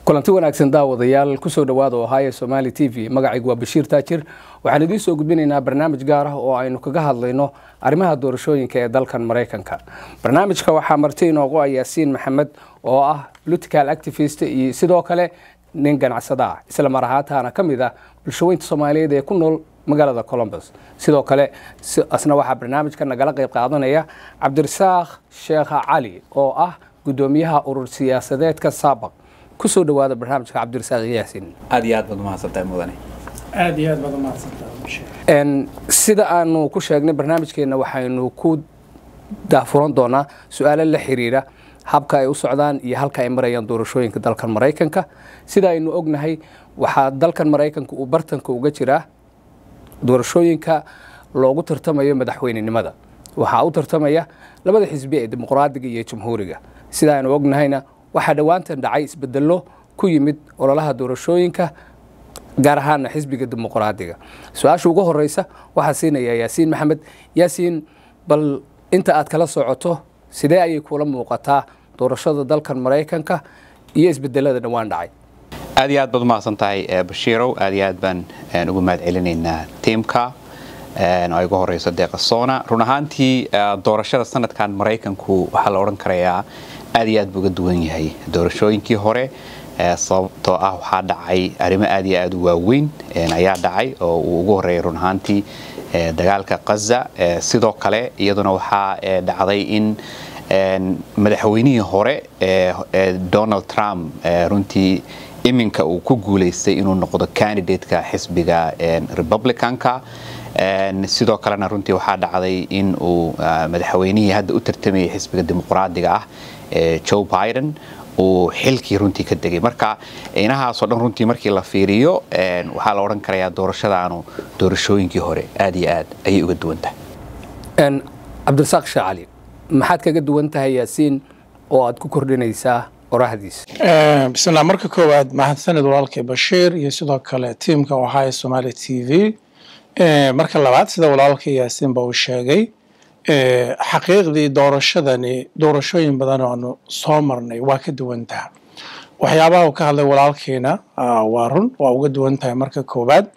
kulanti wanaagsan daawadayaal kusoo dhawaada ohio somali t v magacaygu waa bashiir taajir waxaan idiin soo gudbinaynaa barnaamij gaar ah oo aynu kaga hadlayno arrimaha doorashooyinka ee dalkan maraykanka barnaamijka waxaa marti inoogu ah yaasiin maxamed oo ah political activist iyo sidoo kale nin ganacsada ah isla mar ahaantaana ka mid ah bulshaweynta soomaaliyeed ee ku nool magaalada colombus sidoo kale asna waxaa barnaamijka nagala qayb qaadanaya cabdirasaaq sheekha cali oo ah gudoomiyaha urur siyaasadeedka saabaq kusoo dhawaada barnaamijka cabdirasaaq yaasin aad iyo aad baad umahadsantahay mudane aad iyo aad baad umahadsantahay sida aanu ku sheegnay barnaamijkeena waxaynu ku daafuran doonaa su-aalo la xiriira habka ay u socdaan iyo halka ay marayaan doorashooyinka dalkan maraykanka sida aynu ognahay waxaa dalkan maraykanka uu bartanka uga jiraa doorashooyinka loogu tartamayo madaxweynenimada waxaa u tartamaya labada xisbi ee dimuqraadiga iyo jamhuuriga sida aynu ognahayna waxaa dhowaantan dhacay isbedelo ku yimid ololaha doorashooyinka gaar ahaana xisbiga dimuqraadiga su-aasha ugu horeysa waxaa siinaya yaasiin maxamed yaasiin bal inta aad kala socoto sidee ayay kula muuqataa doorashada dalkan maraykanka iyo isbedelada dhowaan dhacay aad iyo aad baad umahadsan tahay bashiirow aad iyo aad baan ugu mahad celinaynaa tiimka oo ay ugu horeyso deeqasoona run ahaantii doorashada sanadkan maraykanku waxaa la odhan karayaa aad iyo aad buu uga duwan yahay doorashooyinkii hore sababtoo ah waxaa dhacay arrimo aad iyo aad u waaweyn ayaa dhacay oo uu ugu horeeyay run ahaantii dagaalka kaza sidoo kale iyaduna waxaa dhacday in madaxweynihii hore donald trump runtii iminka uu ku guulaystay inuu noqdo candidateka xisbiga republicanka sidoo kalena runtii waxaa dhacday in uu madaxweynihii hadda u tartamayay xisbiga dimuqraadiga ah joe biden uu xilkii runtii ka degay marka inahaasoo dhan runtii markii la fiiriyo waxaa la odhan karayaa doorashadaanu doorashooyinkii hore aad iyo aad ayay uga duwan tahay cabdirasaaq sheekh cali maxaad kaga duwan tahay yaasiin oo aad ku kordhinaysaa qorahdiisa bismillah marka koowaad mahadsanid walaalkay bashiir iyo sidoo kale tiimka ohio somali t v marka labaad sida walaalkay yaasiin ba uu sheegay xaqiiqdii doorashadani doorashooyin badan oo aanu soo marnay waa ka duwan taha waxyaabaha uu ka hadlay walaalkiina waa run waa uga duwan tahay marka koowaad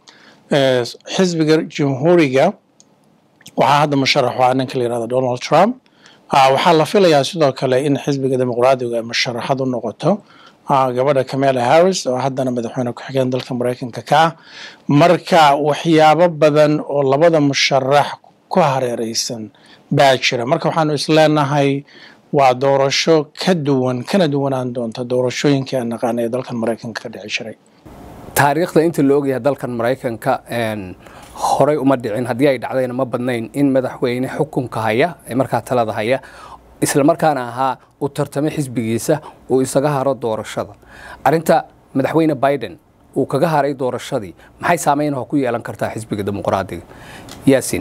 xisbiga jamhuuriga waxaa hadda musharax waa ninka la yirahdo donald trump waxaa la filayaa sidoo kale in xisbiga dimuqraadiga musharaxad u noqoto gabadha camela harris oo haddana madaxweyne ku-xigeen dalka maraykanka ka ah marka waxyaabo badan oo labada musharax ku hareereysan baa jira marka waxaanu isleenahay waa doorasho ka duwan kana duwanaan doonta doorashooyinkii aan naqaana ee dalkan maraykanka ka dhici jiray taariikhda inta la ogyahay dalkan maraykanka horey uma dhicin haddii ay dhacdayna ma badnayn in madaxweyne xukunka haya ee markaa talada haya isla markaana ahaa uu tartamay xisbigiisa uu isaga haro doorashada arinta madaxweyne biden uu kaga haray doorashadii maxay saameynah ku yeelan kartaa xisbiga dimuqraadiga yaasiin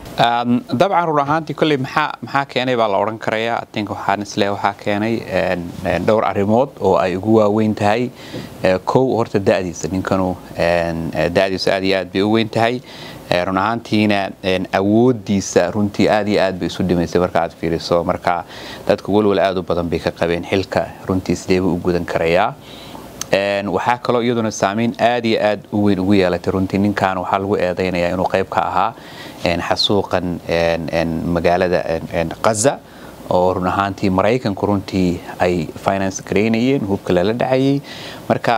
dabcan run ahaantii kolley maxaa maxaa keenay baa la odhan karayaa atink waxaan isle waxaa keenay dhowr arrimood oo ay ugu waaweyn tahay kow horta da'diisa ninkanu da'diisu aad iyo aad bay u weyn tahay run ahaantiina awoodiisa runtii aad iyo aad bay isu dhimaysay marka aad fiiriso marka dadka walwal aad u badan bay ka qabeen xilka runtii sideeba u gudan karayaa waxaa kaloo iyaduna saameyn aad iyo aad u weyn ugu yeelatay runtii ninkan waxaa lagu eedaynayaa inuu qayb ka ahaa xasuuqan magaalada kaza oo run ahaantii maraykanku runtii ay finance garaynayeen hubka lala dhacayay marka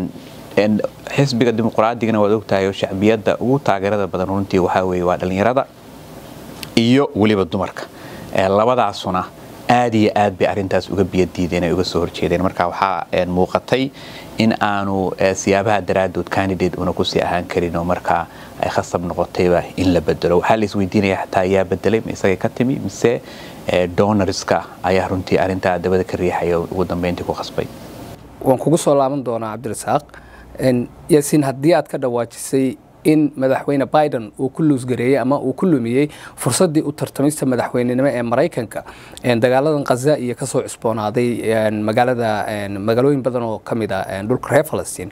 xisbiga dimuqraadigana waad ogtahay oo shacbiyadda ugu taageerada badan runtii waxaa weeye waa dhallinyarada iyo weliba dumarka labadaasuna aad iyo aad bay arintaas uga biyadiideen ay uga soo horjeedeen marka waxaa muuqatay in aanu siyaabaha daraadood candidate una kusii ahaan karin oo markaa ay khasab noqotayba in la bedelo waxaa la isweydiinaya xataa yaa bedelay ma isagay ka timi mise donorska ayaa runtii arintaa dabada ka riixaya ugu dambeyntii ku khasbay waan kugu soo laaban doonaa cabdirasaaq yaasiin haddii aad ka dhawaajisay in madaxweyne biden uu ku luusgareeyey ama uu ku lumiyey fursaddii u tartamista madaxweynenimo ee maraykanka dagaaladan khaza iyo kasoo cusboonaaday magaalada magaalooyin badan oo ka mid a dhulka reer falastiin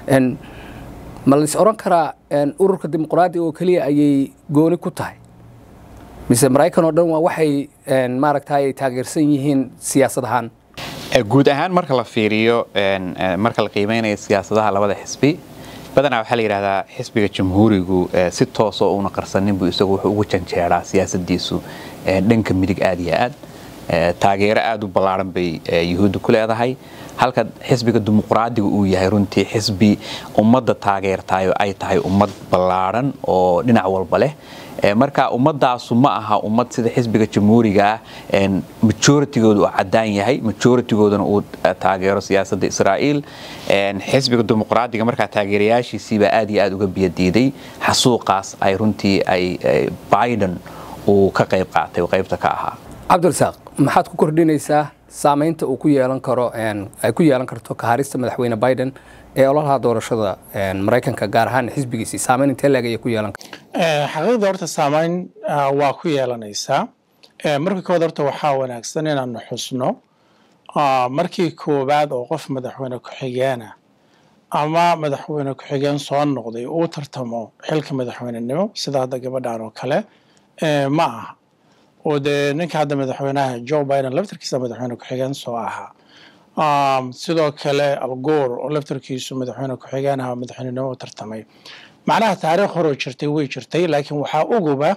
ma lais odhan karaa ururka dimuqraadiga oo keliya ayay gooni ku tahay mise maraykan oo dhan waa waxay maaragtay ay taageersan yihiin siyaasad ahaan guud ahaan marka la fiiriyo marka la qiimeynayo siyaasadaha labada xisbi badanaa waxaa la yidhahdaa xisbiga jamhuurigu si toosoo uuna qarsaninbu isagu wuxuu ugu janjeeraa siyaasadiisu dhanka midig aad iyo aad taageero aad u ballaaran bay yuhuudda ku leedahay halka xisbiga dimuqraadiga uu yahay runtii xisbi ummadda taageertayo ay tahay ummad ballaaran oo dhinac walba leh marka ummadaasu ma aha ummad sida xisbiga jamhuuriga ah majoritygooda uu cadaan yahay majoritigoodana uu taageero siyaasadda israa'iil xisbiga dimuqraadiga markaa taageerayaashiisiibaa aad iyo aad uga biyadiiday xasuuqaas ay runtii ay biden uu ka qayb qaatay qaybta ka ahaa cabdirasaaq maxaad ku kordhinaysaa saamaynta uu ku yeelan karo ay ku yeelan karto kaharista madaxweyne biden ee ololaha doorashada maraykanka gaar ahaan xisbigiisii saamayn intee leeg ayay ku yeelan karto xaqiiqda horta saamayn waa ku yeelanaysaa marka koowaad horta waxaa wanaagsan inaanu xusno markii koowaad oo qof madaxweyne ku-xigeena ama madaxweyne ku-xigeen soo noqday uu tartamo xilka madaxweynenimo sida hadda gabadhan oo kale ma aha oo dee ninka hadda madaxweynaha joe biden laftarkiisa madaxweyne ku-xigeen soo ahaa sidoo kale algoor oo laftarkiisu madaxweyne ku-xigeen aha madaxweynenimo u tartamay macnaha taariikh horoo jirtay way jirtay laakiin waxaa uguba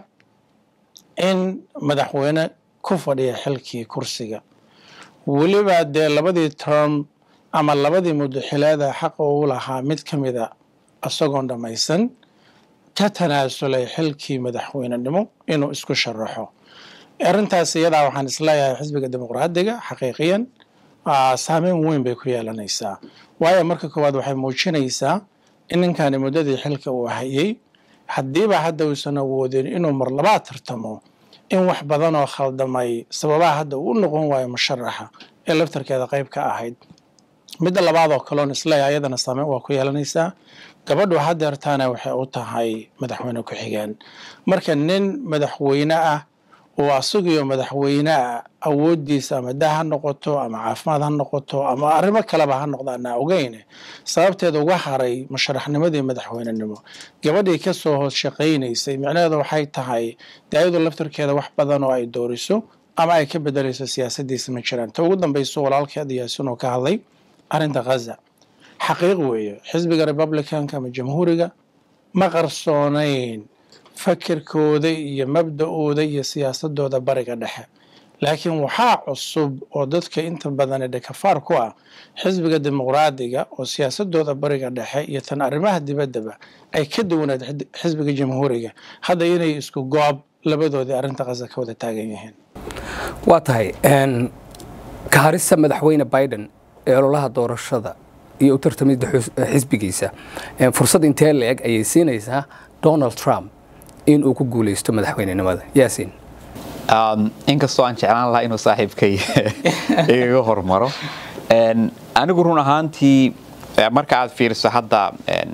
in madaxweyne ku fadhiya xilkii kursiga weliba dee labadii term ama labadii mudaxileeda xaqa uu lahaa mid ka mida isagoon dhammaysan ka tanaasulay xilkii madaxweynenimo inuu isku sharaxo arrintaas iyadaa waxaan isleeyahay xisbiga dimuqraadiga xaqiiqiyan saameyn weyn bay ku yeelanaysaa waayo marka koowaad waxay muujinaysaa in ninkani muddadii xilka uu hayay haddiiba hadda uusan awoodin inuu mar labaad tartamo in wax badan oo khaldamay sababaha hadda uu u noqon waayo musharaxa ee laftarkeeda qayb ka ahayd midda labaad oo kaleon isleeyahay ayadana saameyn waa ku yeelanaysaa gabadhu hadeertaana waxay u tahay madaxweyne ku-xigeen marka nin madaxweyne ah oo asagiyo madaxweyneah awooddiisa ama dah ha noqoto ama caafimaad ha noqoto ama arrimo kaleba ha noqdaana ogeyne sababteeda uga haray musharaxnimadii madaxweynenimo gabadhii kasoo hoos shaqaynaysay micnaheedu waxay tahay dee ayadu laftarkeeda wax badan oo ay dooriso ama ay ka bedelayso siyaasadiisa ma jiraan ta ugu dambayso walaalkeeda yaasin oo ka hadlay arrinta khaza xaqiiq weeye xisbiga republicanka ama jamhuuriga ma qarsoonayn fakirkooda iyo mabda-ooda iyo siyaasadooda bariga dhexe laakiin waxaa cusub oo dadka inta badan dhekafaar ku ah xisbiga dimuqraadiga oo siyaasadooda bariga dhexe iyo tan arrimaha dibaddaba ay ka duwaneed xisbiga jamhuuriga hadda inay isku goob labadoodii arrinta khaza ka wada taagan yihiin waa tahay kaharista madaxweyne biden ee ololaha doorashada iyo u tartamidda xisbigiisa fursad intee la-eg ayay siinaysaa donald trump in uu ku guulaysto madaxweynenimada yaasiin inkastoo aan jeclaan lahaa inuu saaxiibkay igaga hormaro anigu run ahaantii marka aad fiiriso hadda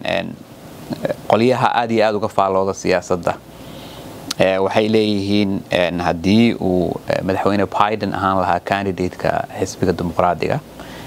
qolyaha aad iyo aad uga faallooda siyaasadda waxay leeyihiin haddii uu madaxweyne biden ahaan lahaa candidateka xisbiga dimuqraadiga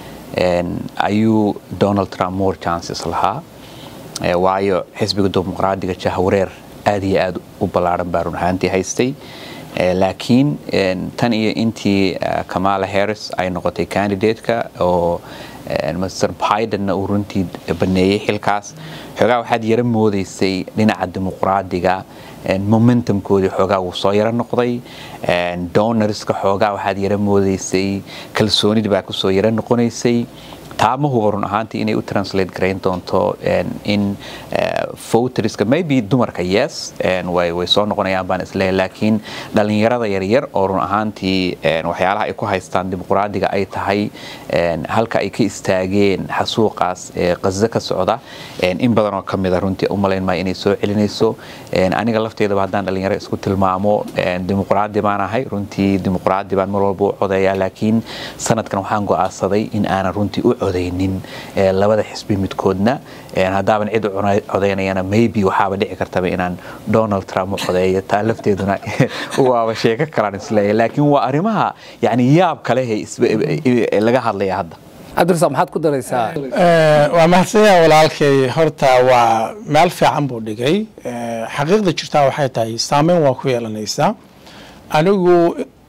ayuu donald trump more chances lahaa waayo xisbiga dimuqraadiga jahwareer aad iyo aad u ballaaran baa run ahaantii haystay laakiin tan iyo intii kamala harris ay noqotay candidateka oo mr bidenna uu runtii baneeyey xilkaas xoogaa waxaad yaro moodaysay dhinaca dimuqraadiga momentumkoodii xoogaa wuu soo yaro noqday donorska xoogaa waxaad yaro moodaysay kalsoonida baa kusoo yaro noqonaysay taama huba run ahaantii inay u translate garayn doonto in voterska maybe dumarka yes way soo noqonayaan baan isleeyahay laakiin dhalinyarada yaryar oo run ahaantii waxyaalaha ay ku haystaan dimuqraadiga ay tahay halka ay ka istaageen xasuuqaas qazo ka socda in badan oo kamida runtii umalayn maayo inay soo celinayso aniga lafteedaba haddaan dhalinyaro isku tilmaamo dimuqraadi baan ahay runtii dimuqraadi baan mar walba u codeeyaa laakiin sanadkan waxaan go'aansaday in aanan runtii u codaynin labada xisbi midkoodna haddaaban cid codaynayana maybe waxaaba dhici kartaba inaan donald trump u codeeyo taa lafteeduna waaba sheeko kalaan isleeyahay laakiin waa arrimaha yani yaab kalehe laga hadlaya hadda cabdirasaaq maxaad ku daraysaa waa mahadsanyaha walaalkay horta waa meel fiican buu dhigay xaqiiqda jirtaa waxay tahay saameyn waa ku yeelanaysaa anigu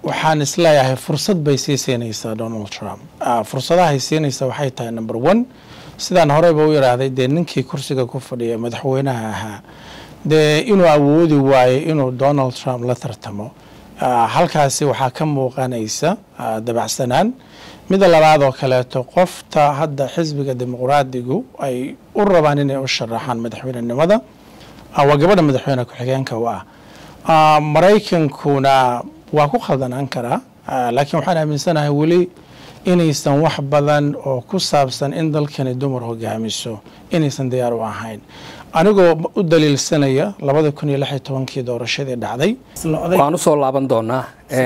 waxaan isleeyahay fursad bay sii siinaysaa donald trump fursadahay siinaysa waxay tahay number one sidaan horeyba u yidhaahday dee ninkii kursiga ku fadhiya madaxweynaha ahaa dee inuu awoodi waayo inuu donald trump la tartamo halkaasi waxaa ka muuqanaysa dabacsanaan mida labaad oo kaleeto qofta hadda xisbiga dimuqraadigu ay u rabaan inay u sharaxaan madaxweynenimada waa gabadha madaxweyne ku-xigeenka u ah maraykankuna waa ku khaldanaan karaa laakiin waxaan aaminsanahay weli inaysan wax badan oo ku saabsan in dalkani dumar hogaamiso inaysan diyaar u ahayn anigoo u daliilsanaya labada kun iyo lix iyo tobankii doorashadii dhacday waan usoo laaban doonaa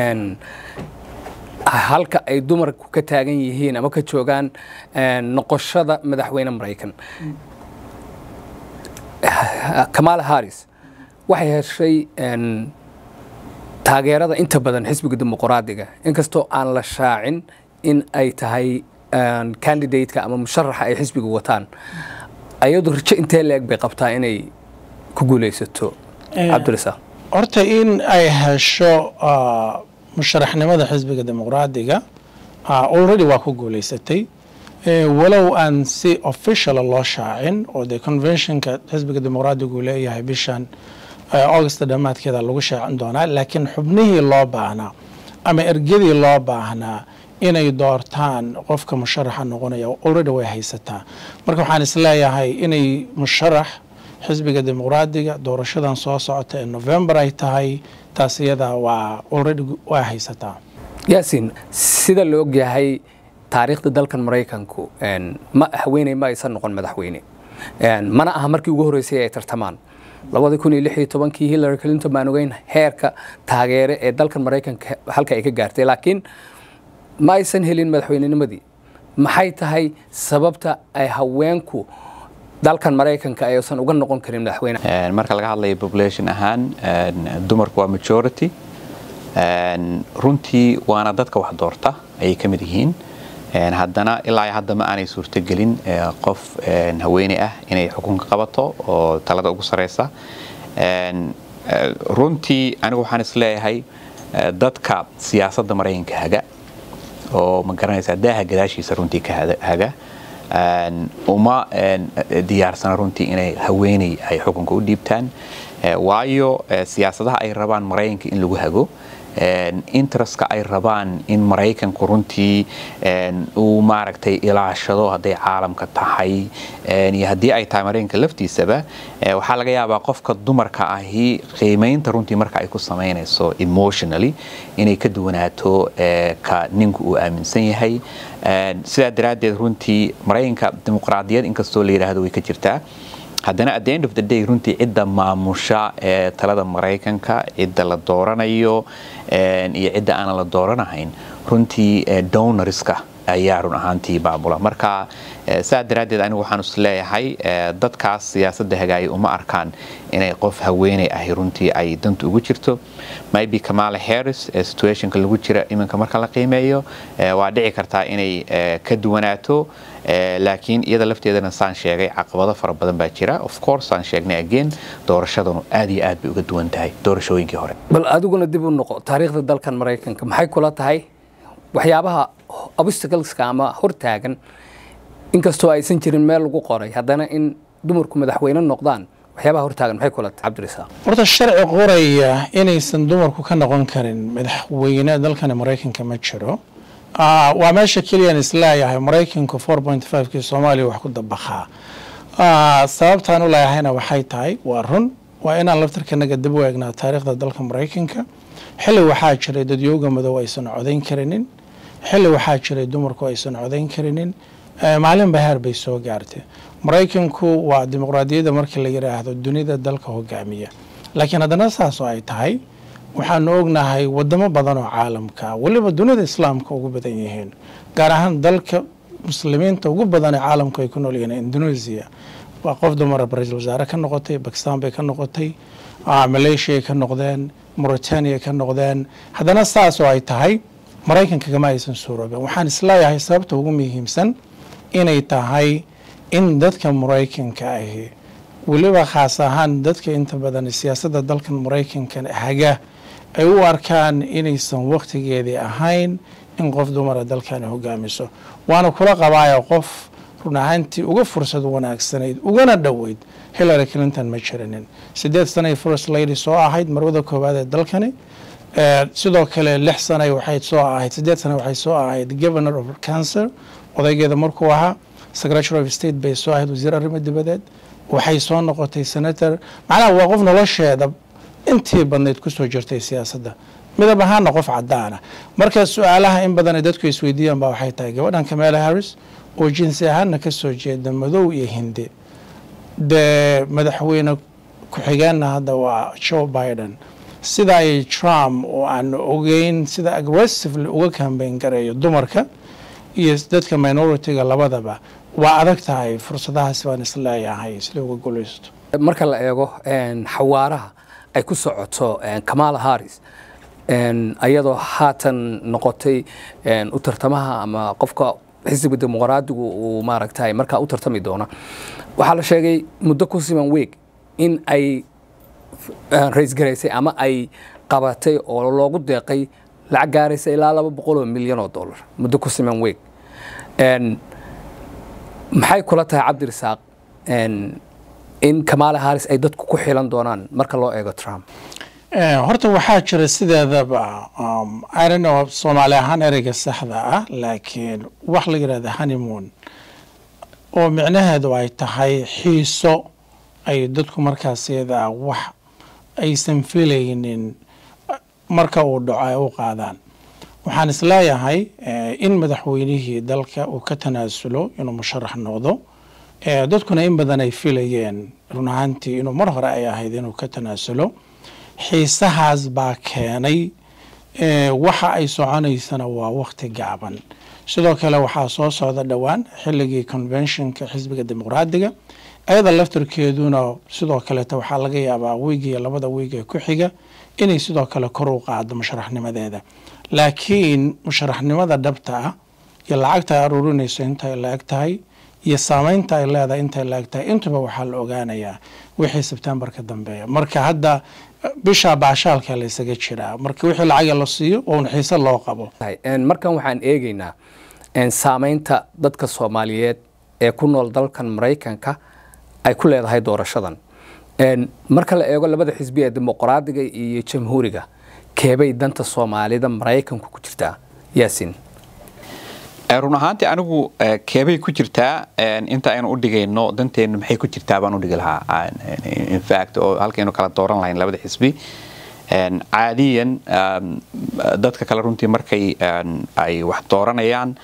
halka ay dumarku ka taagan yihiin ama ka joogaan noqoshada madaxweyne maraykan kamaala harris waxay heshay taageerada inta badan xisbiga dimuqraadiga inkastoo aan la shaacin in ay tahay candidateka ama musharaxa ay xisbiga wataan ayadu rajo intee la-eg bay qabtaa inay ku guulaysato cabdirasaaq horta in ay hesho musharaxnimada xisbiga dimuqraadiga already waa ku guulaysatay walow aan si officiala loo shaacin oo dee conventionka xisbiga dimuqraadigu leeyahay bishan august dhammaadkeeda lagu shaacin doonaa laakiin xubnihii loo baahnaa ama ergadii loo baahnaa inay doortaan qofka musharaxa noqonaya already way haysataa marka waxaan isleeyahay inay musharax xisbiga dimuqraadiga doorashadan soo socota ee november ay tahay taas iyada waa already waa haysataa yaasin sida la ogyahay taariikhda dalkan maraykanku ma haweeney ma aysan noqon madaxweyne mana aha markii ugu horreysay ay tartamaan labada kun iyo lix iyo tobankii hillary clinton baan ogeyn heerka taageere ee dalkan maraykanka halka ay ka gaartay laakiin ma aysan helin madaxweynenimadii maxay tahay sababta ay haweenku dalkan maraykanka aysan uga noqon karin madaxweyne marka laga hadlayo population ahaan dumarku waa majority runtii waana dadka wax doorta ayay ka mid yihiin haddana ilaa hadda ma aanay suurtogelin qof haweeney ah inay xukunka qabato oo talada ugu sareysa runtii anigu waxaan isleeyahay dadka siyaasadda maraykanka haga oo ma garanaysaa daaha gadaashiisa runtii ka haga uma diyaarsana runtii inay haweeney ay xukunka u dhiibtaan waayo siyaasadaha ay rabaan maraykanka in lagu hago interestka ay rabaan in maraykanku runtii uu maaragtay ilaashado hadday caalamka tahay iyo haddii ay tahay maraykanka laftiisaba waxaa laga yaabaa qofka dumarka ahi qiimaynta runtii marka ay ku samaynayso emotionally inay ka duwanaato ka ninku uu aaminsan yahay sidaa daraaddeed runtii maraykanka dimuqraadiyad inkastoo la yidhaahdo way ka jirtaa haddana at the end of the day runtii cidda maamusha ee talada maraykanka cidda la dooranayo iyo cidda aanan la dooranahayn runtii donorska ayaa run ahaantii maamula marka saa daraaddeed anigu waxaan is leeyahay dadkaas siyaasadda hagaaya uma arkaan inay qof haweeney ahi runtii ay danta ugu jirto maybe kamala harris situationka lagu jira iminka marka la qiimeeyo waa dhici kartaa inay ka duwanaato laakiin iyada lafteedana saan sheegay caqabado fara badan baa jira of course saan sheegnay again doorashadanu aad iyo aad bay uga duwan tahay doorashooyinkii hore bal adiguna dib u noqo taariikhda dalkan maraykanka maxay kula tahay waxyaabaha obstacleska ama hortaagan inkastoo aysan jirin meel lagu qoray haddana in dumarku madaxweyne noqdaan waxyaabaha hortaagan maxay kula tahay cabdirasaaq horta sharci qoraya inaysan dumarku ka noqon karin madaxweyne dalkani maraykanka ma jiro waa meesha keliyaan isleeyahay maraykanku four point fivekii soomaaliya wax ku dabaqaa sababtaan u leeyahayna waxay tahay waa run waa inaan laftarkanaga dib u eegnaa taariikhda dalka maraykanka xilli waxaa jiray dadyooga madow aysan codayn karinin xilli waxaa jiray dumarku aysan codayn karinin maalinba heer bay soo gaartay maraykanku waa dimuqraadiyadda markii la yidhaahdo dunida dalka hogaamiya laakiin haddana saas oo ay tahay waxaanu ognahay wadamo badan oo caalamka weliba dunida islaamka ugu badan yihiin gaar ahaan dalka muslimiinta ugu badan ee caalamku ay ku nool yihiin indonesia waa qof dumara ra-iisul wasaare ka noqotay bakistan bay ka noqotay malaysia ka noqdeen mauritania ka noqdeen haddana saas oo ay tahay maraykanka kama aysan suuroobin waxaan isleeyahay sababta ugu muhiimsan inay tahay in dadka maraykanka ahi weliba khaas ahaan dadka inta badan siyaasadda dalkan maraykanka haga ay u arkaan inaysan wakhtigeedii ahayn in qof dumara dalkani hogaamiso waana kula qabaaya qof run ahaantii uga fursad wanaagsanayd ugana dhoweyd hillary clinton ma jirinin sideed sanay first lady soo ahayd marwada koowaad ee dalkani sidoo kale lix sanay waxay soo ahayd sideed sana waxay soo ahayd governor of cancer odaygeeda markuu ahaa secretary of state bay soo ahayd wasiir arrimo dibadeed waxay soo noqotay senator macnaha waa qof nolosheeda intii badnayd kusoo jirtay siyaasadda midab ahaana qof cadaana marka su-aalaha in badan dadku isweydiiyaan baa waxay tahay gabadhan kamala harris oo jinsi ahaana kasoo jeeda madow iyo hindi dee madaxweyne ku-xigeenna hadda waa joe biden sida ay trump oo aan ogeyn sida aggressively uga kambeyn gareeyo dumarka iyo dadka minoritiga labadaba waa adag tahay fursadahaas baan isleeyahay sida uga gulaysto marka la eego xawaaraha ay ku socoto kamala harris ayadoo haatan noqotay u tartamaha ama qofka xisbiga dimuqraadigu uu maaragtay markaa u tartami doona waxaa la sheegay muddo ku siman weeg in ay raysgaraysay ama ay qabatay oo loogu deeqay lacag gaaraysa ilaa laba boqol oo milyan oo dollar muddo ku siman weeg maxay kula tahay cabdirasaaq in kamala harris ay dadku ku xilan doonaan marka loo eego trump horta waxaa jira sideedaba irno soomaali ahaan ereyga saxda ah laakiin wax la yidhahda honeymoon oo micnaheedu ay tahay xiiso ay dadku markaas iyada wax aysan filaynin marka uu dhaco ay u qaadaan waxaan isleeyahay in madaxweynihii dalka uu ka tanaasulo inuu musharax noqdo dadkuna in badan ay filayeen run ahaantii inuu mar hore ay ahayd inuu ka tanaasulo xiisahaas baa keenay waxa ay soconaysana waa wakti gaaban sidoo kale waxaa soo socda dhowaan xilligii conventionka xisbiga dimuqraadiga ayada laftarkeeduna sidoo kaleeta waxaa laga yaabaa wiigiyo labada wiig ee ku xiga inay sidoo kale kor u qaado musharaxnimadeeda laakiin musharaxnimada dhabta ah iyo lacagta ay aruurinayso intay la-eg tahay iyo saameynta ay leedahay intay la-eg tahay intuba waxaa la ogaanayaa wixii sebtembar ka dambeeya marka hadda bisha baashaalka la isaga jiraa marka wixii lacaga la siiyo oon xiise loo qabo markan waxaan eegaynaa saameynta dadka soomaaliyeed ee ku nool dalkan maraykanka ay ku leedahay doorashadan marka la eego labada xisbi ee dimuqraadiga iyo jamhuuriga keebay danta soomaalida maraykanku ku jirtaa yaasin run ahaantii anigu keebay ku jirtaa inta aynu u dhigayno danteennu maxay ku jirtaa baan u dhigi lahaa infact oo halkaynu kala dooran lahayn labada xisbi caadiyan dadka kale runtii markay ay wax dooranayaan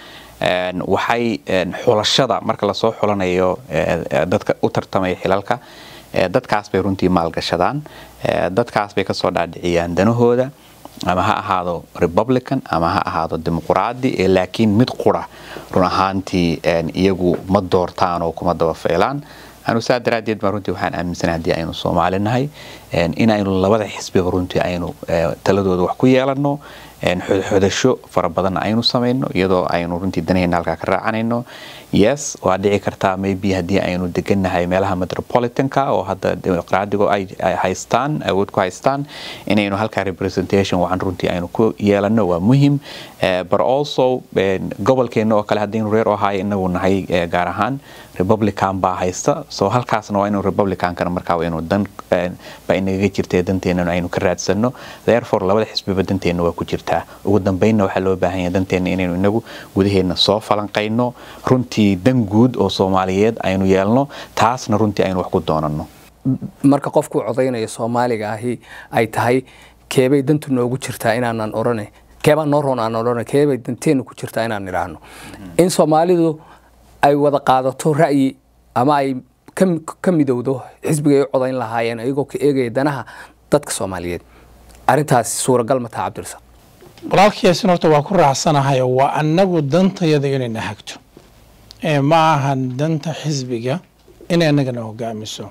waxay xulashada marka lasoo xulanayo dadka u tartamaya xilalka dadkaas bay runtii maalgashadaan dadkaas bay kasoo dhaadhiciyaan danahooda ama ha ahaado republican ama ha ahaado dimuqraadi ee laakiin mid qura run ahaantii iyagu ma doortaan oo kuma daba feelaan anu saa daraaddeed baa runtii waxaan aaminsana haddii aynu soomaali nahay inaynu labada xisbiba runtii aynu taladooda wax ku yeelanno xodxodasho fara badanna aynu samayno iyadoo aynu runtii danaheenna halkaa ka raacanayno yes waa dhici kartaa maybe haddii aynu degannahay meelaha metropolitanka oo hadda dimuqraadigo ay haystaan awood ku haystaan inaynu halkaa representation wacan runtii aynu ku yeelano waa muhim but also gobolkeena oo kale haddaynu reer ohio inagu nahay gaar ahaan republican baa haysta so halkaasna waa inuu republicankana markaa waa inuu dan baa inagaga jirta danteena aynu ka raadsano therefore labada xisbiba danteena waa ku jirtaa ugu dambeynna waxaa loo baahan yahay danteena inaynu inagu gudaheena soo falanqayno runtii dan guud oo soomaaliyeed aynu yeelno taasna runtii aynu wax ku doonano marka qofku codaynayo soomaaliga ahi ay tahay keebay dantu noogu jirtaa inaanan orane keebaa noo roon aan orane keebay danteenu ku jirtaa inaan idhaahno in soomaalidu ay wada qaadato ra'yi ama ay ka midowdo xisbiga ay u codayn lahaayeen ayagoo ka eegaya danaha dadka soomaaliyeed arintaasi suuragal ma taha cabdirasaaq walaalkayaasin horta waa ku raacsanahay waa annagu dantayada inayna hagto ma ahan danta xisbiga inay annagana hogaamiso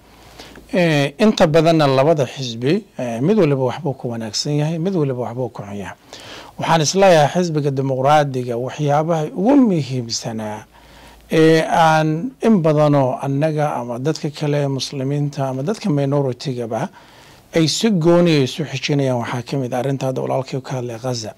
inta badanna labada xisbi mid waliba waxbuu ku wanaagsan yahay mid waliba waxbuu ku xun yahay waxaan isleeyahay xisbiga dimuqraadiga waxyaabaha ugu muhiimsanaa ee aan in badanoo annaga ama dadka kale ee muslimiinta ama dadka minoritygaba ay si gooniya isu xijinayaan waxaa ka mid a arrinta hadda walaalkii ka hadlay ghaza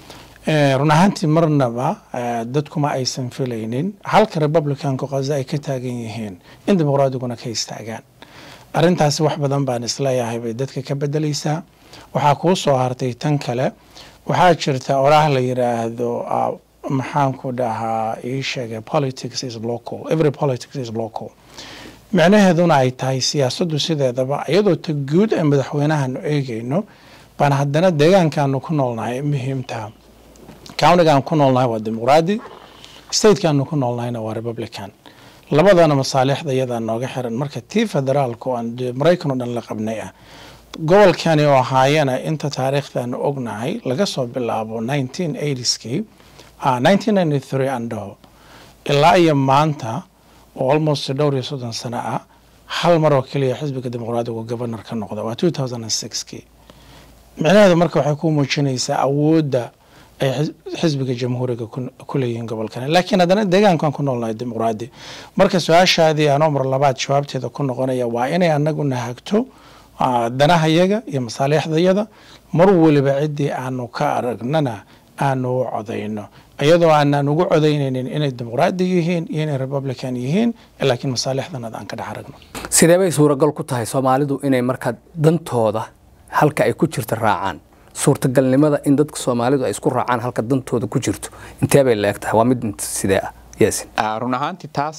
run ahaantii marnaba dadkuma aysan filaynin halka republicanku ghaza ay ka taagan yihiin in dimuqraadiguna ka istaagaan arrintaasi wax badan baan isleeyahay bay dadka ka bedeleysaa waxaa kuu soo hartay tan kale waxaa jirta oraah la yiraahdo maxaanku dhahaa ii sheegay politics is local every politics is local micnaheeduna ay tahay siyaasaddu sideedaba iyadoo ta guud ee madaxweynahaanu eegayno baan haddana deegaankaanu ku noolnahay muhiimtaha countigaan ku noolnahay waa dimuqraadi statekaanu ku noolnahayna waa republican labadana masaalixda iyadaa nooga xiran marka tii federaalka oo aan maraykan oo dhan la qabnay ah gobolkani oo ahaayana inta taariikhdaanu ognahay laga soo bilaabo nineteen eightieskii nineteen ninety three andhaho ilaa iyo maanta oo almost dhowr iyo soddon sano ah hal mar oo keliya xisbiga dimuqraadigu governor ka noqda waa two thousand and sixkii micnaheedu marka waxay ku muujinaysaa awoodda ay xisbiga jamhuuriga ku leeyihiin gobolkani laakiin haddana deegaankan ku noolnahay dimuqraadi marka su-aashaadii anoo mar labaad jawaabteeda ku noqonaya waa inay anaguna hagto danahayaga iyo masaaliixdayada mar weliba ciddii aanu ka aragnana aanu u codayno iyadoo aanaan ugu codaynaynin inay dimuqraadi yihiin iyo inay republican yihiin laakiin masaalixdanada aan ka dhex aragno sidee bay suuragal ku tahay soomaalidu inay markaa dantooda halka ay ku jirta raacaan suurtagalnimada in dadka soomaalidu ay isku raacaan halka dantooda ku jirto intee bay leeg tahay waa mid sidee ah yasin run ahaantii taas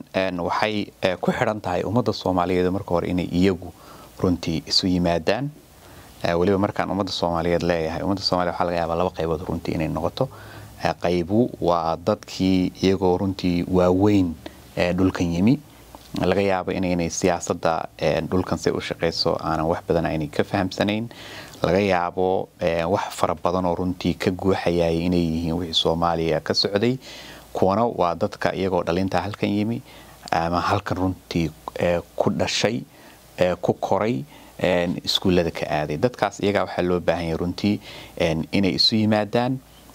waxay ku xidhan tahay ummadda soomaaliyeed marka hore inay iyagu runtii isu yimaadaan weliba markaan ummadda soomaaliyeed leeyahay ummadda soomaliya waxaa laga yaabaa laba qaybood runtii inay noqoto qaybu waa dadkii iyagoo runtii waaweyn dhulkan yimi laga yaabo inaynay siyaasadda dhulkan say u shaqayso aanan wax badan aynay ka fahamsanayn laga yaabo wax fara badan oo runtii ka guuxayay inay yihiin wixii soomaaliya ka socday kuwana waa dadka iyagoo dhalinta halkan yimi ama halkan runtii ku dhashay ku koray iskuullada ka aaday dadkaas iyagaa waxaa loo baahan yahay runtii inay isu yimaadaan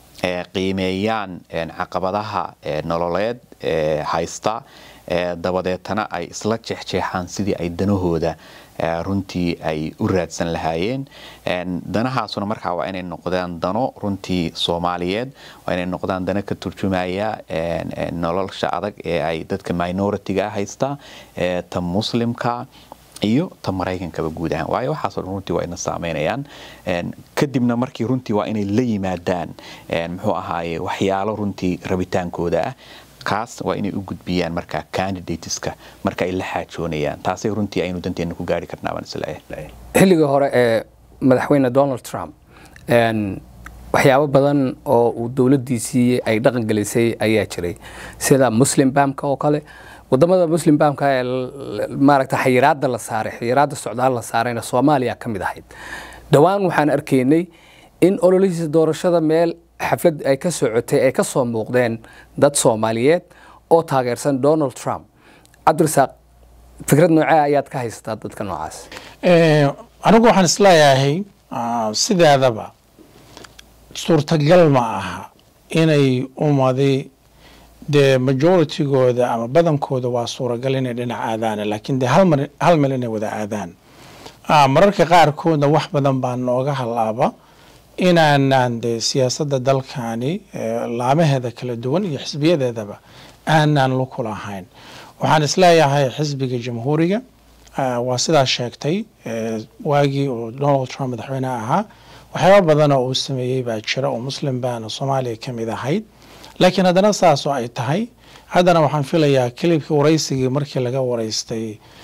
qiimeeyaan caqabadaha nololeed haysta dabadeetana ay isla jeexjeexaan sidii ay danahooda runtii ay u raadsan lahaayeen danahaasuna markaa waa inay noqdaan dano runtii soomaaliyeed waa inay noqdaan dano ka turjumaya nolosha adag ee ay dadka minoritiga haysta ta muslimka iyo ta maraykankaba guud ahaan waayo waxaasoo dhan runtii waa ina saameynayaan kadibna markii runtii waa inay la yimaadaan muxuu ahaaye waxyaalo runtii rabitaankooda ah kaas waa inay u gudbiyaan markaa candidateska marka ay la xaajoonayaan taasay runtii aynu danteena ku gaari karnaa baan isleeyahay xilligii hore ee madaxweyne donald trump waxyaabo badan oo uu dowladdiisii ay dhaqan gelisay ayaa jiray sida muslim bamka oo kale wadamada muslim bamka ee maaragta xayiraada la saaray xayiraada socdaal la saarayna soomaaliya ka mid ahayd dhowaan waxaan arkaynay in ololihiisa doorashada meel xaflad ay ka socotay ay ka soo muuqdeen dad soomaaliyeed oo taageersan donald trump cabdirasaaq fikrad noocee ayaad ka haysataa dadka noocaas anigu waxaan isleeyahay sideedaba suurtagal ma aha inay umadi dee majoritygooda ama badankooda waa suuragal inay dhinac aadaan laakiin dee hal meel inay wada aadaan mararka qaarkoodna wax badan baa nooga halaaba inaanaan dee siyaasadda dalkani laamaheeda kala duwan iyo xisbiyadeedaba aanaan luku lahayn waxaan isleeyahay xisbiga jamhuuriga waa sidaa sheegtay waagii uu donald trump madaxweyneha ahaa waxyaaba badan oo uu sameeyey baa jira oo muslim baana soomaaliya ka mid ahayd laakiin haddana saasoo ay tahay haddana waxaan filayaa kelibkii waraysigii markii laga waraystay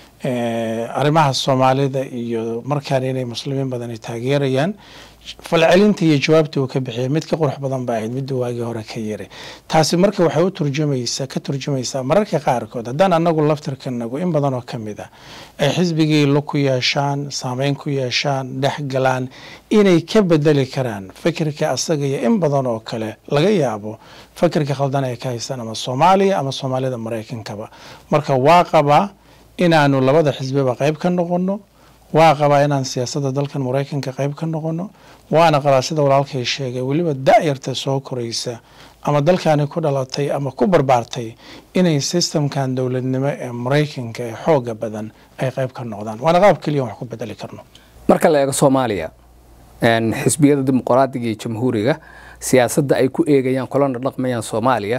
arrimaha soomaalida iyo markaana inay muslimiin badani taageerayaan falcelinta iyo jawaabtii uu ka bixiyay mid ka qurux badan ba ahayd midda waagii hore ka yiri taasi marka waxay u turjumaysaa ka turjumaysaa mararka qaarkood haddaan anagu laftirkanagu in badan oo ka mid ah ay xisbigii lug ku yeeshaan saameyn ku yeeshaan dhex galaan inay ka bedeli karaan fikirka asaga iyo in badan oo kale laga yaabo fikirka khaldan ay ka haystaan ama soomaaliya ama soomaalida maraykankaba marka waa qabaa inaanu labada xisbiba qayb ka noqono waa qabaa inaan siyaasadda dalkan maraykanka qayb ka noqono waana qabaa sida walaalkay sheegay weliba da-yarta soo koraysa ama dalkani ku dhalatay ama ku barbaartay inay sistamkan dowladnimo ee maraykanka ee xooga badan ay qayb ka noqdaan waana qaab keliya wax ku bedeli karno marka la eego soomaaliya xisbiyada dimuqraadiga iyo jamhuuriga siyaasadda ay ku eegayaan kolana dhaqmayaan soomaaliya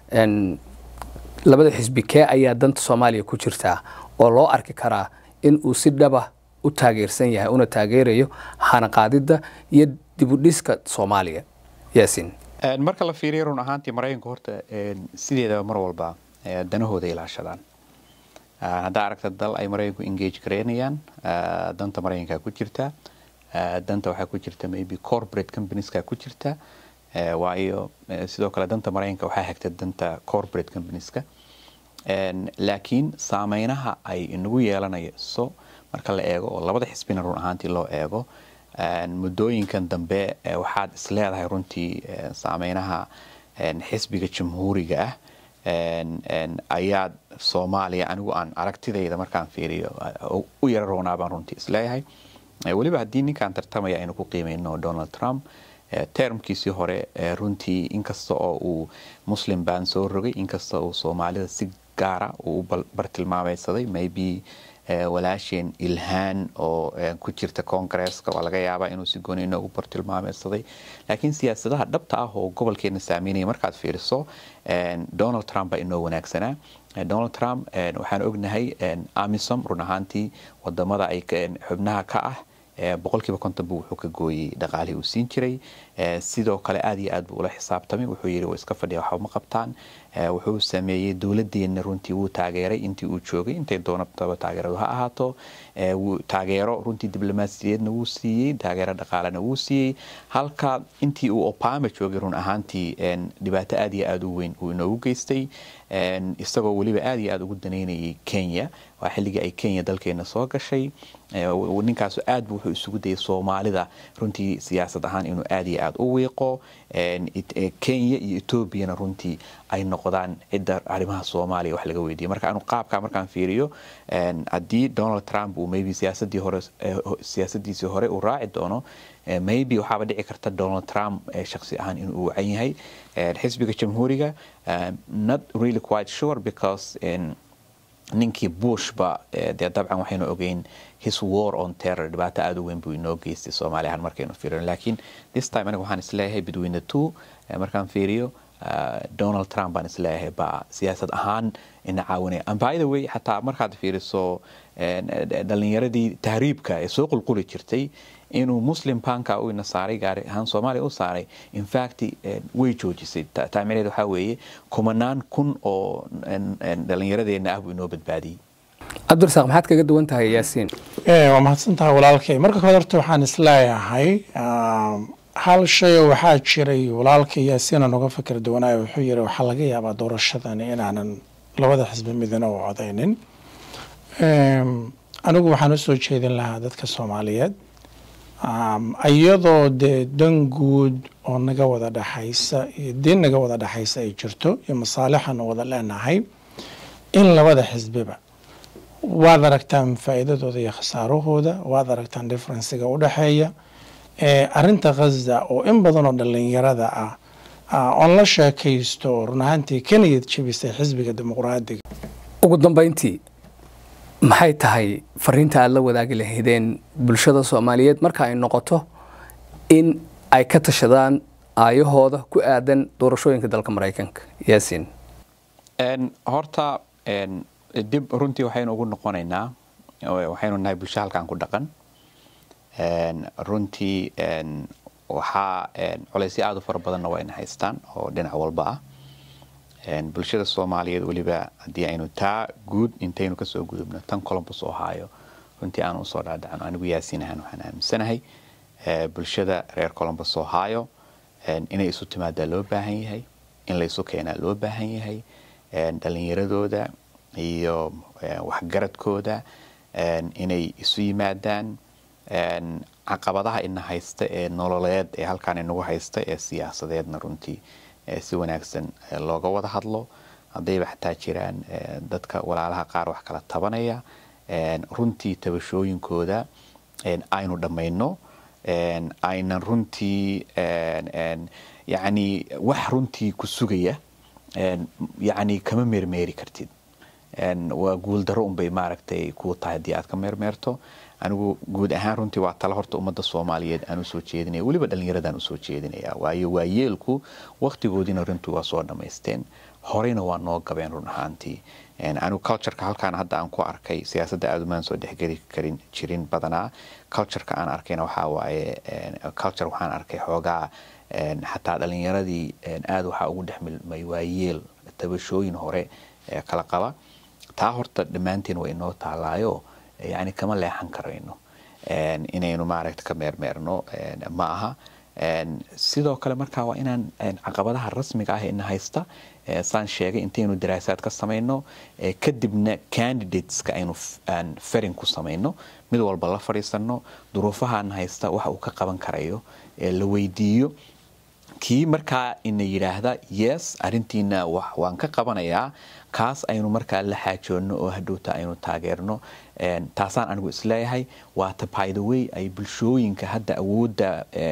labada xisbi kee ayaa danta soomaaliya ku jirtaa oo loo arki karaa in uu si dhaba u taageersan yahay una taageerayo hanaqaadidda iyo dibudhiska soomaaliya yaasin marka la fiiriyo run ahaantii maraykanku horta sideedaba mar walba danahooda ilaashadaan haddaa aragta dal ay maraykanku engage gareynayaan danta maraykanka ku jirta danta waxaa ku jirta maybe corporate companieska ku jirta waayo sidoo kale danta maraykanka waxaa hagta danta corporate companieska laakiin saameynaha ay inagu yeelanayso marka la eego oo labada xisbina run ahaantii loo eego muddooyinkan dambe waxaad isleedahay runtii saameynaha xisbiga jamhuuriga ah ayaad soomaaliya anigu aan aragtidayda markaan fiiriyo u yara roonaa baan runtii isleeyahay weliba haddii ninkaan tartamaya aynu ku qiimeyno donald trump termkiisii hore runtii inkasta oo uu muslim baan soo rogay inkasta uu soomaalida si gaara uu u bartilmaameysaday maybe walaasheen ilhaan oo ku jirta koongareeska waa laga yaabaa inuu si gooni inoogu bartilmaameysaday laakiin siyaasadaha dhabta ah oo gobolkeena saameynaya markaad fiiriso donald trump baa inoo wanaagsanaa donald trump waxaan ognahay amisom run ahaantii wadamada ay xubnaha ka ah boqolkiiba konton buu wuxuu ka gooyey dhaqaalihii uu siin jiray sidoo kale aad iyo aad buu ula xisaabtamay wuxuu yidhi waa iska fadhiya waxba ma qabtaan wuxuu sameeyey dowladeenna runtii wuu taageeray intii uu joogay intay doonataba taageeradu ha ahaato taageero runtii diblomaasiyadeedna wuu siiyey taageero dhaqaalena wuu siiyey halka intii uu obama joogay run ahaantii dhibaato aad iyo aad u weyn uu inoogu geystay isagoo weliba aad iyo aad ugu daneynayay kenya waa xilligii ay kenya dalkeena soo gashay ninkaasu aad bu wuxuu isugu dayay soomaalida runtii siyaasad ahaan inuu aad iyo aad u wiiqo kenya iyo etoobiyana runtii ay noqdaan cidda arrimaha soomaaliya wax laga weydiiya marka anu qaabkaa markaan fiiriyo haddii donald trump uu maybe siyaasadii hore siyaasadiisii hore uu raaci doono maybe waxaaba dhici karta donald trump shaksi ahaan inuu wacan yahay xisbiga jamhuuriga not really quite sure because ninkii bushba dee dabcan waxaynu ogeyn his war on terror dhibaato aada u weyn buu inoo geystay soomaaliya ahaan markaynu fiirino laakiin this time aniga waxaan isleeyahay between the two markaan fiiriyo donald trump baan isleeyahay baa siyaasad ahaan ina caawinaya and by the way xataa markaad fiiriso dhalinyaradii tahriibka ee soo qulquli jirtay inuu muslim banka u ina saaray gaari ahaan soomaaliya u saaray infact way joojisay taamineed waxaa weeye kumanaan kun oo dhalinyaradeenna ah buu inoo badbaadiyey cabdirasaaq maxaad kaga duwan tahay yaasiin waa mahadsantahay walaalkay marka kooda horta waxaan isleeyahay hal shay oo waxaa jiray walaalka yaasiina noga fikir duwanaayo wuxuu yiri waxaa laga yaabaa doorashadani inaanan labada xisbi midna u codaynin anigu waxaan usoo jeedin lahaa dadka soomaaliyeed iyadoo dee dan guud oo naga wada dhexaysa iyo diin naga wada dhexaysa ay jirto iyo masaalixanu wada leenahay in labada xisbiba waad aragtaan faa'iidadooda iyo khasaarahooda waad aragtaan differensiga u dhexeeya arinta khaza oo in badan oo dhalinyarada ah oon la sheekaysto run ahaantii ka niyad jebisay xisbiga dimuqraadiga ugu dambayntii maxay tahay fariinta aada la wadaagi lahaydeen bulshada soomaaliyeed marka ay noqoto in ay ka tashadaan aayahooda ku aadan doorashooyinka dalka maraykanka yaasiin horta dib runtii waxaynu ugu noqonaynaa waxaynu nahay bulsho halkan ku dhaqan runtii waxaa colaysyo aada u fara badanna waa ina haystaan oo dhinac walba ah bulshada soomaaliyeed weliba haddii aynu taa guud intaynu kasoo gudubno tan colombus oo haayo runtii aan usoo dhaadhacno anigu yaasiin ahaan waxaan aaminsanahay bulshada reer colombus oo haayo inay isu timaadaa loo baahan yahay in laysu keenaa loo baahan yahay dhalinyaradooda iyo waxgaradkooda inay isu yimaadaan caqabadaha ina haysta ee nololeed ee halkaan inagu haysta ee siyaasadeedna runtii si wanaagsan looga wada hadlo haddayba xataa jiraan dadka walaalaha qaar wax kala tabanaya runtii tabashooyinkooda aynu dhammayno aynan runtii yacni wax runtii ku sugaya yacni kama meermeeri kartid waa guuldaro unbay maaragtay kuu tahay haddii aad ka meermeerto anigu guud ahaan runtii waa tala horta ummadda soomaaliyeed aan usoo jeedinaya weliba dhallinyaradaan usoo jeedinaya waayo waayeelku wakhtigoodiina runtii waa soo dhammaysteen horeyna waa noo gabeen run ahaantii anigu cultureka halkaan hadda aan ku arkay siyaasadda aada umaan soo dhexgeli karin jirin badanaa cultureka aan arkayna waxaa waaye culture waxaan arkay xoogaa xataa dhallinyaradii aada waxaa ugu dhex milmay waayeel tabashooyin hore kala qaba taa horta dhammaanteen waa inoo taalaayo yani kama leexan karayno inaynu maaragta ka meermeerno ma aha sidoo kale markaa waa inaan caqabadaha rasmiga ah ina haysta saan sheegay intaynu daraasaad ka samayno kadibna candidateska aynu aan farin ku samayno mid walba la fadhiisano duruufahaan haysta waxa uu ka qaban karayo la weydiiyo kii markaa ina yidhaahda yes arintiina waan ka qabanayaa kaas aynu markaa la xaajoonno oo hadhowta aynu taageerno taasaan anigu isleeyahay waata by the way ay bulshooyinka hadda awoodda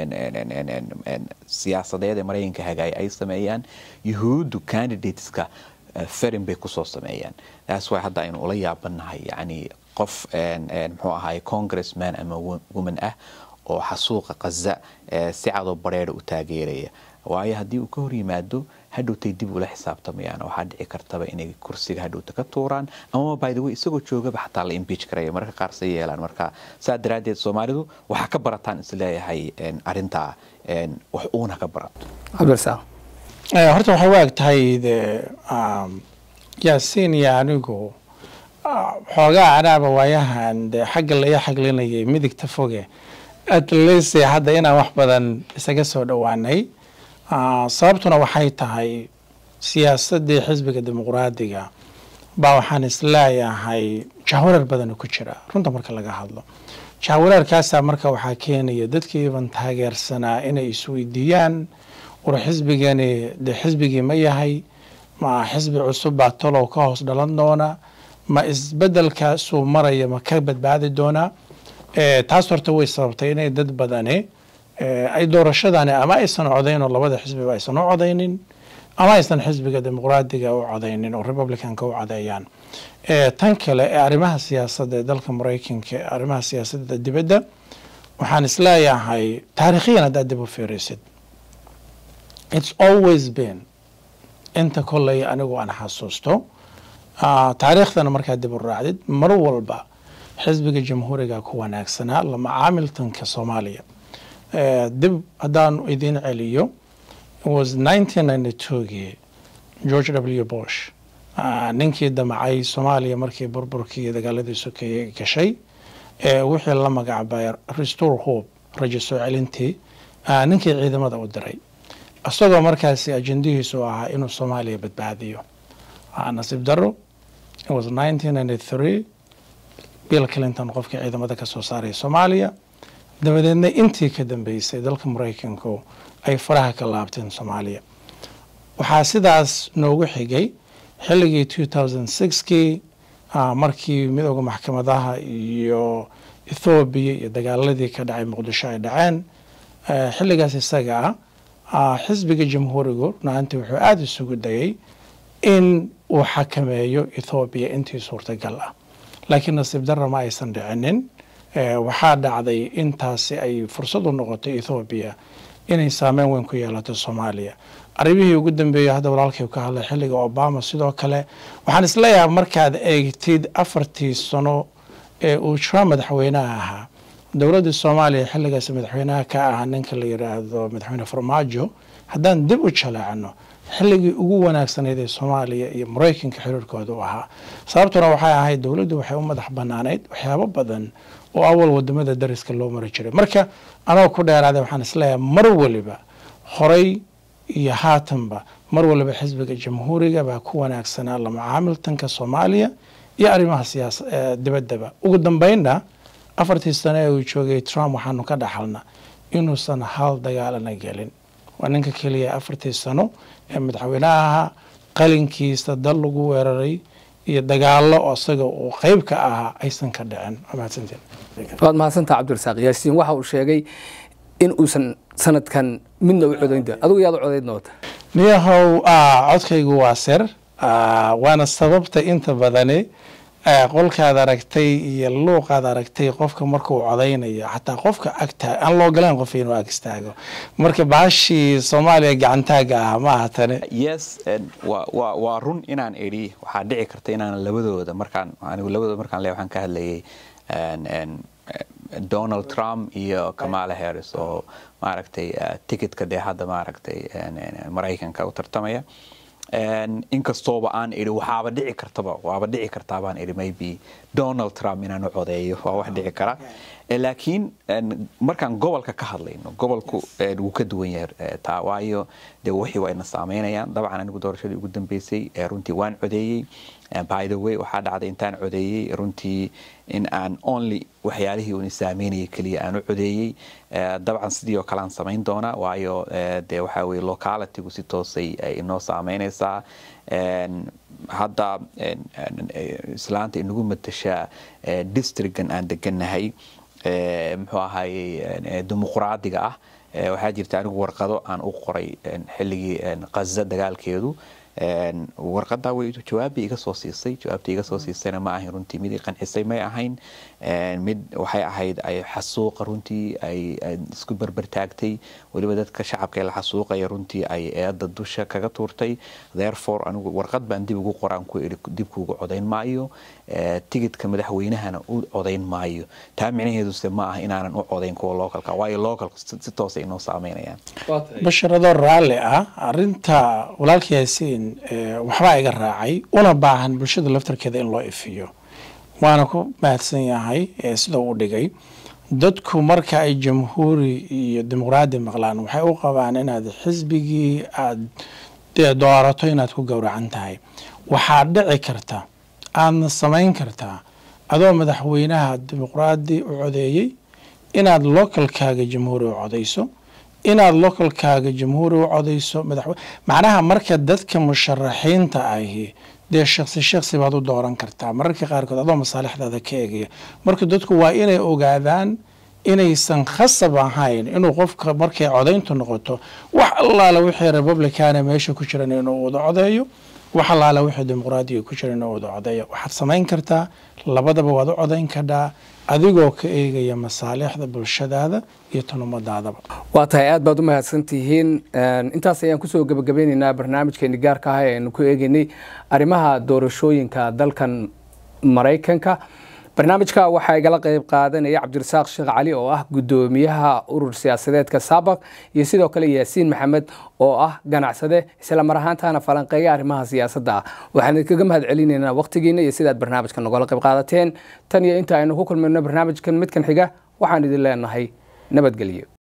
siyaasadeed ee maraykanka hagaaya ay sameeyaan yuhuuddu candidateska farin bay kusoo sameeyaan taas waa hadda aynu ula yaabanahay yani qof muxuu ahaay congressman ama woman ah oo xasuuqa kaza si cadoo bareera u taageeraya waayo haddii uu ka hor yimaado hadhowtay dib ula xisaabtamayaan waxaa dhici kartaba inay kursiga hadhowta ka tuuraan amaba by the way isagoo joogaba xataa la impeach karaya marka qaar say yeelaan marka saa daraaddeed soomaalidu waxaa ka barataan isleeyahay arintaa wax uuna ka barato cabdirasaaq horta waxay u eg tahay de yaasiin iyo anigu xoogaa anaaba waayahan de xagga la ii xaglinayay midigta foge at least hadda inaan wax badan isaga soo dhowaanay sababtuna waxay tahay siyaasadii xisbiga dimuqraadiga baa waxaan isleeyahay jahwareer badana ku jira runta marka laga hadlo jahwareerkaasaa marka waxaa keenaya dadkiiban taageersanaa inay isweydiiyaan war xisbigani de xisbigii ma yahay ma xisbi cusub baa talow ka hoos dhalan doona ma isbedelkaasuu maraya ma ka badbaadi doonaa taas horta way sababtay inay dad badani ay doorashadani ama aysan codayn oo labada xisbiba aysan u codaynin ama aysan xisbiga dimuqraadiga u codaynin oo republicanka u codeeyaan tan kale ee arrimaha siyaasadda ee dalka maraykanka ee arrimaha siyaasadda dibadda waxaan isleeyahay taariikhiyan haddaad dib u fiirisid it's always been inta kolley anigu aan xasuusto taariikhdana markaad dib u raacdid mar walba xisbiga jamhuuriga ku wanaagsanaa lama caamiltanka soomaaliya dib haddaan idiin celiyo was nineteen ninety twogii george w bush ninkii damacay soomaaliya markii burburkii dagaaladii sokeeye gashay wixii la magacbay restore hope rajo soo celintii ninkii ciidamada u diray isagoo markaasi ajendihiisu ahaa inuu soomaaliya badbaadiyo nasiib daro was nineteen ninety three bill clinton qofkii ciidamada ka soo saaray soomaaliya dabadeedna intii ka dambeysay dalka maraykanku ay faraha ka laabteen soomaaliya waxaa sidaas noogu xigay xilligii two thousand sixkii markii midooda maxkamadaha iyo ethoobiya iyo dagaaladii ka dhacay muqdisho ay dhaceen xilligaas isaga ah xisbiga jamhuurigu runaantii wuxuu aada isugu dayay in uu xakameeyo ethoobiya intii suurtagal ah laakiin nasiib darra ma aysan dhicinin waxaa dhacday intaasi ay fursad u noqotay ethoobiya inay saameyn weyn ku yeelato soomaaliya arrimihii ugu dambeeyey hadda walaalkay ka hadlay xilliga obama sidoo kale waxaan isleeyahay markaad eegtid afartii sano ee uu trump madaxweynaha ahaa dowladda soomaaliya xilligaas madaxweynaha ka ahaa ninka la yiraahdo madaxweyne farmaajo haddaan dib u jaleecno xilligii ugu wanaagsanayd ee soomaaliya iyo maraykanka xiriirkooda u ahaa sababtuna waxay ahayd dowladdu waxay u madax banaanayd waxyaabo badan oo awal wadamada dariska loo mari jiray marka anoo ku dheeraaday waxaan isleeyahay mar waliba horay iyo haatanba mar waliba xisbiga jamhuuriga baa ku wanaagsanaa la macaamiltanka soomaaliya iyo arrimaha siyaasa dibaddaba ugu dambeynna afartii sano ee uu joogay trump waxaanu ka dhaxalna inuusan hal dagaalana gelin waa ninka keliya afartii sano ee madaxweynaha ahaa qalinkiisa dal lagu weeraray iyo dagaalo oo isaga uu qeyb ka ahaa aysan ka dhicin mahadsantiin waad mahadsantaha cabdirasaaq yaasiin waxa uu sheegay in uusan sanadkan midna u codayn doon adigu yaad u codayn doonta niyahow codkaygu waa ser waana sababta inta badani qolkaad aragtay iyo luuqaad aragtay qofka markuu codaynayo xataa qofka agtaa aan loo galaan qof inuu ag istaago marka baashii soomaaliya gacantaaga ah ma aha tani yes waa run inaan idhi waxaa dhici karta inaan labadooda markaan anigu labadooda markaan le waxaan ka hadlayay donald trump iyo kamala harris oo maaragtay ticketka dee hadda maaragtay maraykanka u tartamaya inkastooba aan idhi waxaaba dhici kartaba waaba dhici kartaa baan idhi maybe donald trump inaan u codeeyo waa wax dhici kara laakiin markaan gobolka ka hadlayno gobolku wuu ka duwan yahay taa waayo dee wixii waa ina saameynayaan dabcan anigu doorashadii ugu dambeysay runtii waan codeeyey by the way waxaa dhacday intaan codeeyey runtii in aan only waxyaalihii uuna saameynayay keliya aan u codeeyey dabcan sidii oo kale aan samayn doonaa waayo dee waxaa weye localitygu si toosay ay inoo saameynaysaa hadda islaanta inagu matashaa districtgan aan degannahay muxuu ahaayey dimuqraadiga ah waxaa jirta anigu warqado aan u qoray xilligii qaza dagaalkeedu warqadaa way jawaabbay iga soo siisay jawaabta iga soo siisayna ma ahayn runtii mid i qancisay may ahayn mid waxay ahayd ay xasuuqa runtii ay isku berbertaagtay weliba dadka shacabka ee la xasuuqaya runtii ay eedda dusha kaga tuurtay therefore anigu warqad baan dib ugu qoraan ku idhi dib kuugu codayn maayo tigidka madaxweynahana u codayn maayo taa micnaheeduse ma aha inaanan u codayn kuwa localka waayo localku si toosa inoo saameynayaan basharadoo raalli ah arinta walaalka yaasiin waxbaa iga raacay una baahan bulshada laftarkeeda in loo ifiyo waana ku mahadsan yahay sida uu dhigay dadku marka ay jamhuuri iyo dimuqraadi maqlaan waxay u qabaan inaad xisbigii aad doorato inaad ku gowracan tahay waxaa dhici karta aadna samayn kartaa adoo madaxweynaha dimuqraadi u codeeyey inaad localkaaga jamhuuri u codayso inaad localkaaga jamhuuri u codayso madaxwe macnaha marka dadka musharaxiinta ahi dee shaksi shaksi baad u dooran kartaa mararka qaarkood adoo masaalixdaada ka eegaya marka dadku waa inay ogaadaan inaysan khasab ahayn inuu qofka markay codayntu noqoto wax allaala wixii republicana meesha ku jiran inuu wada codeeyo wax allaala wixii dimuqraadiga ku jira inuu wada codeeyo waxaad samayn kartaa labadaba waad u codayn kadhaa adigoo ka eegaya masaalixda bulshadaada iyo tan ummadaadaba waa tahay aad baad u mahadsantihiin intaas ayaan kusoo gebagabeyneynaa barnaamijkeeni gaarka ah ee aynu ku eegeynay arrimaha doorashooyinka dalkan maraykanka barnaamijka waxaa igala qeyb qaadanaya cabdirasaaq sheekh cali oo ah guddoomiyaha urur siyaasadeedka saabaq iyo sidoo kale yaasiin maxamed oo ah ganacsade isla mar ahaantana falanqeeya arrimaha siyaasadda ah waxaan idinkaga mahad celinaynaa waqtigiina iyo sidaad barnaamijka nogala qayb qaadateen tan iyo inta aynu ku kulmayno barnaamijkan midkan xiga waxaan idin leenahay nabadgelyo